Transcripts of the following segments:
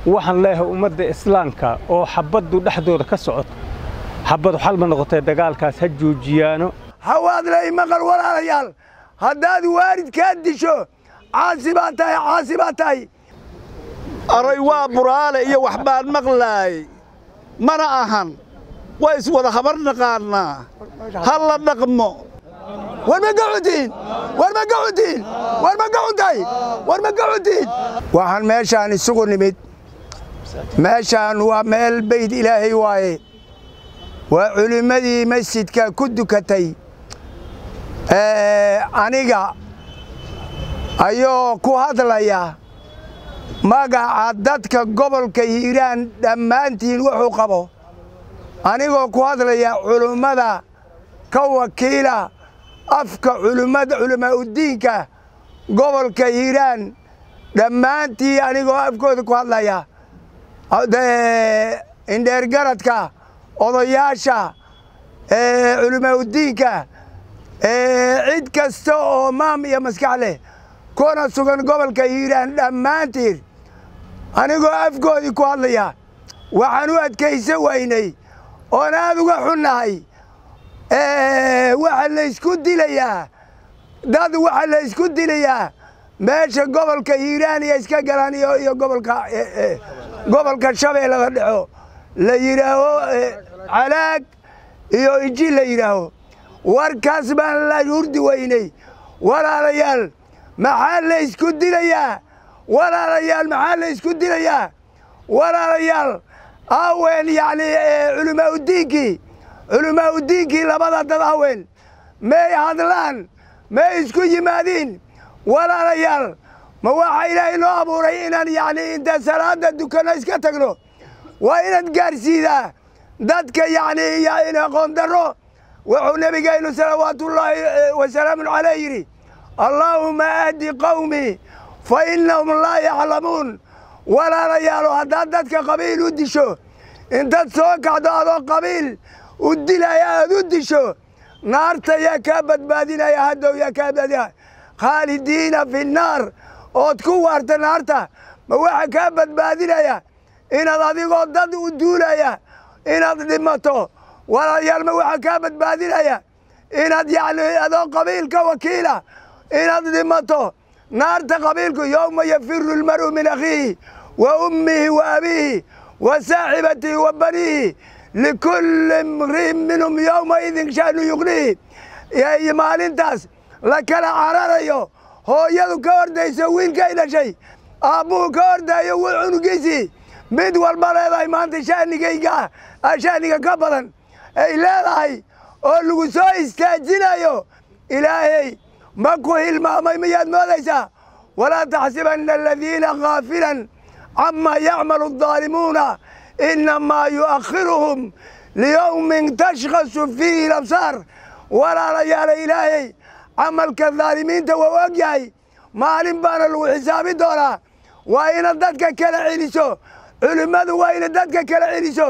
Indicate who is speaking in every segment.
Speaker 1: waxaan leeyahay ummadda islaamka oo xabbaddu dhexdooda ka socoto xabbadu xal ma noqotee dagaalkaas ha joojiyaano
Speaker 2: hawaadlay maqal walaalayaal haddaad waalidkaa disho caasi baa tahay caasi baa tahay
Speaker 3: aray waa buraale iyo wax baan maqlaay mana ahan waa iswada habar naqaannaa ha la dhaqmo
Speaker 2: war ma gaxuntiin war ma gaxuntiin war ma gaxuntahay war ma gaxuntiin waxaan meeshaan isugu nimid meeshaan waa meel bayd ilaahay waaye waa culimmadii masjidka ku dukatay aniga ayoo ku hadlaya magaca dadka gobolka hiiraan dhammaantiin wuxuu qabo anigoo ku hadlaya culummada ka wakiila afka culimmada culamaauddiinka gobolka hiiraan dhammaantii anigoo afkooda ku hadlaya indheergaradka odayaasha culamaauddiinka cid kasta oo maam iyo maskax leh kuna sugan gobolka hiiraan dhammaantiin anigoo afkoodii ku hadlaya waxaan u adkaysan waynay oon aad uga xunnahay waxa laysku dilayaa dad waxa laysku dilayaa meesha gobolka hiiraan iyo iska galaan iyo gobolka gobolka shabeellada dhexo la yidhaaho calaag iyo inji la yidhaaho warkaas baan la hurdi weynay walaalayaal maxaa la ysku dilayaa walaalayaal maxaa la ysku dilayaa walaalayaal aaween yacni culimaauddiinkii culimaauddiinkii labada dad haween may hadlaan may isku yimaadiin walaalayaal ma waxaa ilaahay noo abuuray inaan yacni inta salaada dukanno iska tagno waa inaad gaarsiidaa dadka yacni aqoon darro wuxuu nebigaynu salawaatullaahi wasalaamun caleyh yidhi allaahuma ahdi qawmii fa innahum laa yaclamuun walaalayaalo haddaad dadka qabiil u disho intaad soo kacdo adoo qabiil u dilaya aad u disho naarta yaa kaa badbaadinaya haddow yaa kaa badbaadinaya khaalidiina fi nnaar ood ku waarta naarta ma waxa kaa badbaadinaya inaad adigoo dad u duulaya inaad dhimato walaalayaal ma waxa kaa badbaadinaya inaad yacni adoo qabiilka wakiila inaad dhimato naarta qabiilku yowma yafiru almar'u min akhiihi wa ummihi wa abiihi wa saaxibatihi wa baniihi likulli imri'in minhum yowmaidin sha'nu yuqnihi maalintaas la kala cararayo hooyadu ka ordayso wiilkay dhashay aabbuhu ka ordaayo cunugiisii mid walba leedahay maanta sha'nigayga sha'niga ka badan ay leedahay oo lagu soo istaajinayo ilaahay ma ku hilmaamay miyaad moodaysaa walaa taxsibanna aladiina khaafilan camaa yacmalu addaalimuuna innamaa yu'akhiruhum liyowmin tashkhasu fiihi labsaar walaalayaala ilaahay camalka daalimiinta waa og yahay maalin baana lagu xisaabi doonaa waa inaad dadka kala celiso culimmadu waa ina dadka kala celiso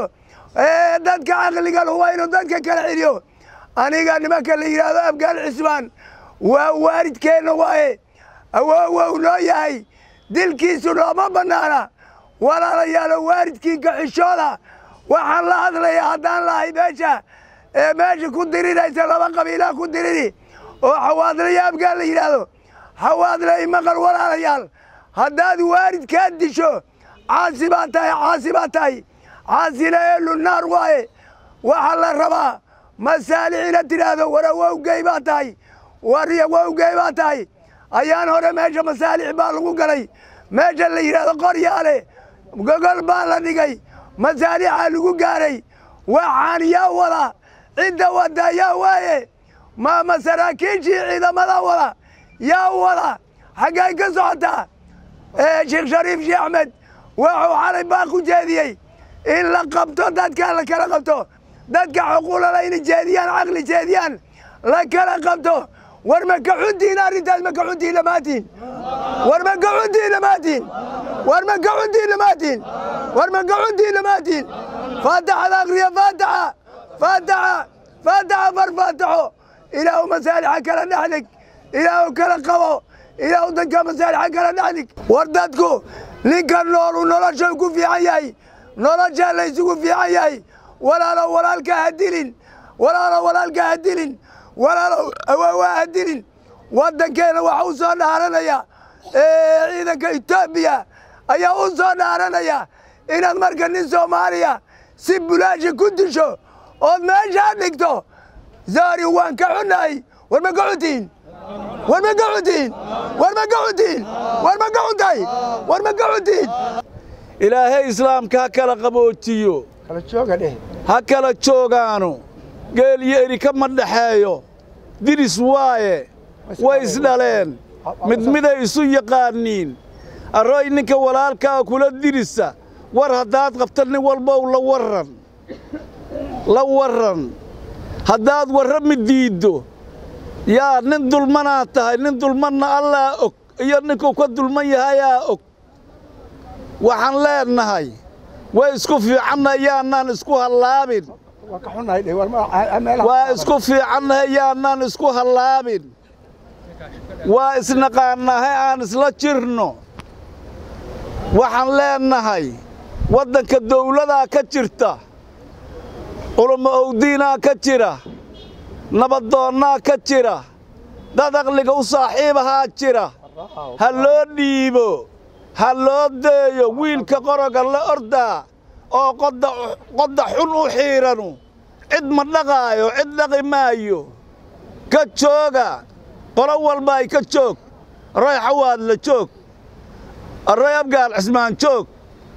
Speaker 2: dadka caqliga lahu waa inuu dadka kala celiyo aniga nimanka la yidhaahdo afgaal cismaan waa waalidkeenna waaye awoowow noo yahay dilkiisu nooma bannaana walaalayaalo waalidkiinka xishooda waxaan la hadlayaa haddaan lahay meesha ee meesha ku diriraysa laba qabiilaa ku diriri oo xawaadlayo afgaal la yidhaahdo xawaadlay maqal walaalayaal haddaad waalidkaa disho caasi baa tahay caasi baa tahay caasina eelu naar waaye waxaa la rabaa masaalix inaad tidhaahdo war awowgey baa tahay war awowgey baa tahay ayaan hore meesha masaalix baa lagu galay meesha la yidhaahdo qoryaale gogol baa la dhigay masaalixaa lagu gaaray waxaan yaa wada cidda wadda yaa waaye ma ma saraakiishii ciidamada wada yaa wada xaggay ka socotaa sheekh shariif sheekh axmed wuxuu xalay baa ku jeediyey in la qabto dadka la kala qabto dadka xuquulala inay jeediyaan caqli jeediyaan la kala qabto war ma ka xuntihin arrintaas ma ka xuntihin dhammaantiin war ma ka xuntihin dhammaantiin war ma ka xuntihin dhammaantiin war ma ka xuntihin dhammaantiin faataxada akriya faataxa faataxa faataxa far faataxo ilaahu masaalixa kala dhexdhig ilaahu kala qabo ilaahu dadka masaalixa kala dhexdhig war dadku ninka noolu nolosha ku fiican yahay noloshaa laysugu fiican yahay walaalow walaalka ha dilin walaalow walaalka ha dilin walaalow awaawaa ha dilin waddankeena waxa u soo dhaaranaya ciidanka etoobiya ayaa u soo dhaaranaya inaad marka nin soomaaliya si bulaashi ku disho ood meeshaa dhigto zaari waan ka xunnahay war ma ka xuntihin war ma ka xuntihin war ma ka xuntihin war ma ka xuntahay war ma ka xuntihin
Speaker 3: ilaahay islaamka ha kala qaboojiyo
Speaker 2: kala jooga dheh
Speaker 3: ha kala joogaano geel iyo eri kama dhexeeyo diris waaye way isdhaleen mid miday isu yaqaaniin arroy ninka walaalkaa kula dirisa war haddaad qabta nin walbow la warran la warran haddaad warrami diiddo yaa nin dulmanaad tahay nin dulmanna allaa og iyo ninkuu ka dulman yahayaa og waxaan leennahay way isku fiicannahay yaannaan isku hallaabin
Speaker 2: waa ka xunnahay dheh war ma- meelaha
Speaker 3: waa isku fiicannahay yaannaan isku hallaabin waa isnaqaannahay aan isla jirno waxaan leennahay waddanka dawladaa ka jirta culummo owdiinaa ka jira nabadoonnaa ka jira dad aqliga u saaxiibahaa jira ha loo dhiibo ha loo deeyo wiilka qoroga la ordaa oo qodda qodda xun u xiidhanu cid ma dhaqaayo cid dhaqi maayo ka jooga qolo walba ay ka joog array xawaad la joog array abgaal cismaan joog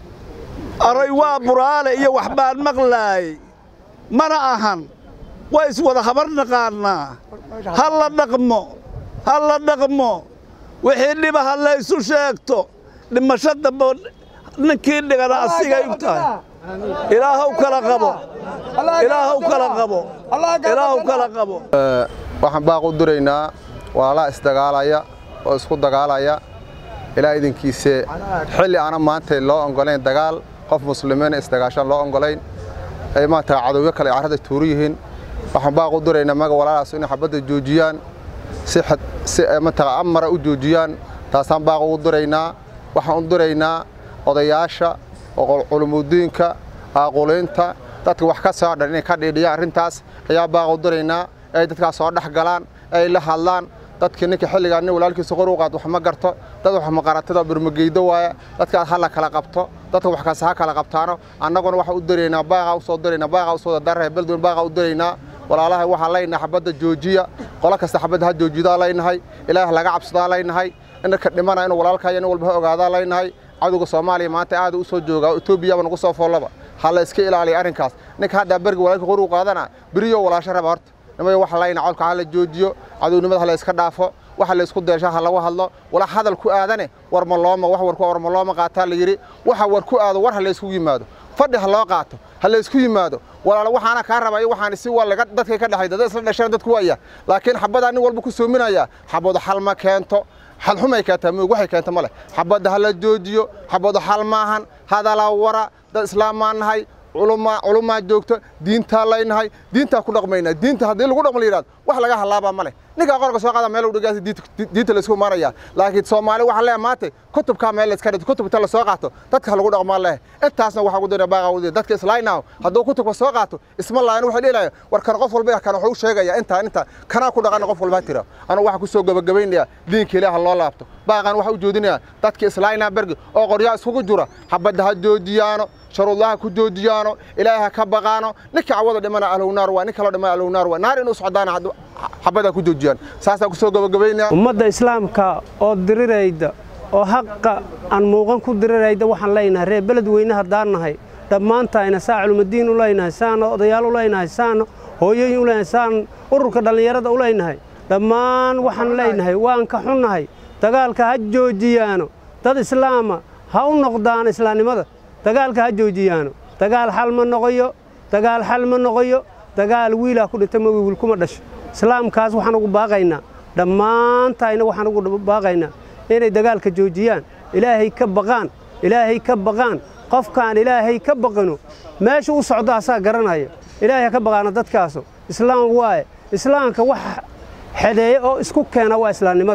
Speaker 3: array waa buraale iyo wax baan maqlaay mana ahan way iswada habar naqaannaa ha la dhaqmo ha la dhaqmo wixii dhiba ha laysu sheegto dhimasho dambe ninkii dhigana asigay u tahay ilaahow kala qabo ilaahow kala qabo ilaahow kala qabo
Speaker 4: waxaan baaq u diraynaa walaalaha isdagaalaya oo isku dagaalaya ilaa idinkiise xilli aana maanta loo ongolayn dagaal qof muslimiina isdagaashaan loo ongolayn ay maanta cadowyo kale carrada tuuru yihiin waxaan baaq u diraynaa maga walaalahaas inay xabadda joojiyaan si xad si maanta amara u joojiyaan taasaan baaq ugu diraynaa waxaan u diraynaa odayaasha culumudiinka aaquliinta dadka wax ka soo dhan inay ka dhiidhiyaan arrintaas ayaa baaq u diraynaa ay dadkaas soo dhex galaan ay la hadlaan dadka ninka xilligaa nin walaalkiisa qor u qaad wax ma garto dad wax maqaratada birmageydo waaya dadkaas ha la kala qabto dadka wax kaas ha kala qabtaano annaguna waxa u diraynaa baaqa u soo diraynaa baaqa u soo darray beldun baaqa u diraynaa walaalaha waxaa leynahay xabadda joojiya qolo kasta xabadda ha joojidaa leynahay ilaah laga cabsadaa leynahay inaka dhimana inuu walaalkaya nin walba ha ogaadaa leynahay cadowga soomaaliya maanta aad u soo joogaa etoobiyaba nagu soo foollaba ha la iska ilaaliya arrinkaas ninka haddaa berga walaalka qor u qaadana beriyo walaasho raba horta nimayo waxa layna colka ha la joojiyo cadownimada ha la iska dhaafo waxa la isku deesha ha lagu hadlo wala hadal ku aadane war ma looma wax war ku war ma looma qaataa la yiri waxa war ku aado war ha la isku yimaado fadhi ha loo qaato ha la isku yimaado walaalo waxaana kaa rabay waxaan si waa laga dadka ka dhaxay dad isla dhasheen dadku waya laakiin xabada nin walba ku soominaya xabado xal ma keento xal xumay keentaa moog waxay keenta ma leh xabadda ha la joojiyo xabado xal maahan hadala wara dad islaamaan nahay culumaa joogto diintaa laynahay diintaa ku dhaqmaynaa diinta haddii lagu dhaqmo la yidhahdo wax laga halaabaa ma leh ninkaa qorka soo qaada meel u dhigaasi diinta laysku imaanaya laakiin soomaali waxaa leeyahay maanta kutubkaa meel layska dhigto kutubta la soo qaato dadka ha lagu dhaqmaa leh intaasna waxaa ugu dira baaqa ugu dira dadka islaynaaho hadduu kutubka soo qaato isma laayan waxay dhihilayaa war kan qof walba kan wuxuu sheegaya intaa intaa kanaa ku dhaqana qof walba ha tira anu waxaa ku soo gabagabaynaya diinka ilaaha loo laabto baaqan waxaa u joodinaya dadka islaynaa bergi oo qoryaa iskugu jura xabadda ha joojiyaano sharuudaha ku joojiyaano ilaahay ha ka baqaano ninka cawada dhimana ahlownaar waa nin kaloo dhimana ahlownaar waa naar inuu socdaana xabada ku joojiyaan saasaan ku soo gabagabaynaya
Speaker 5: ummadda islaamka oo dirirayda oo haqa aan muuqan ku dirirayda waxaan leynahay reer beled weyne haddaan nahay dhammaantayna saa culumadiin u leynahay saana odayaal u leynahay saana hooyooyin u leynahay saan ururka dhallinyarada u leynahay dhammaan waxaan leynahay waan ka xunnahay dagaalka ha joojiyaano dad islaama ha u noqdaano islaamnimada dagaalka ha joojiyaano dagaal xal ma noqoyo dagaal xal ma noqoyo dagaal wiilaa ku dhinta ma wiil kuma dhasho islaamkaas waxaan ugu baaqaynaa dhammaantayna waxaan ugu baaqaynaa inay dagaalka joojiyaan ilaahay ka baqaan ilaahay ka baqaan qofkaan ilaahay ka baqino meesha u socdo asaa garanaya ilaahay ha ka baqaana dadkaasu islaam waaye islaamka wax xedeeye oo isku keena waa islaamnimada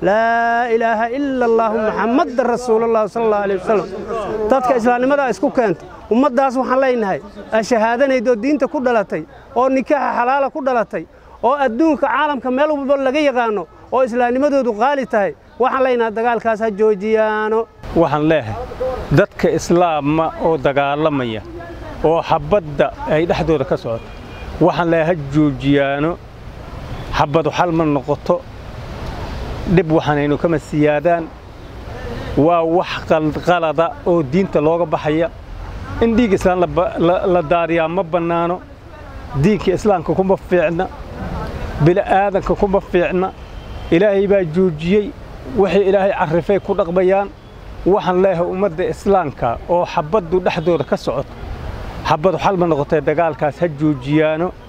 Speaker 5: laa ilaaha ila allaahu maxammadan rasuulullahi sala allahu alayh wasalam dadka islaamnimadaa isku keenta ummaddaas waxaan leenahay shahaadanaydoo diinta ku dhalatay oo nikaaxa xalaala ku dhalatay oo adduunka caalamka meel walba laga yaqaano oo islaamnimadoodu qaali tahay waxaan leenahay dagaalkaas ha joojiyaano
Speaker 1: waxaan leeyahay dadka islaama oo dagaalamaya oo xabbadda ay dhexdooda ka socoto waxaan leeyahay ha joojiyaano xabbadu xal ma noqoto dhib waxaanaynu kama siyaadaan waa wax qalada oo diinta looga baxaya in dhiig islaan la daadiyaa ma bannaano diinka islaamka kuma fiicna bili'aadanka kuma fiicna ilaahay baa joojiyey waxay ilaahay carrifay ku dhaqmayaan waxaan leeyahay ummadda islaamka oo xabbaddu dhexdooda ka socoto xabbadu xal ma noqotee dagaalkaas ha joojiyaano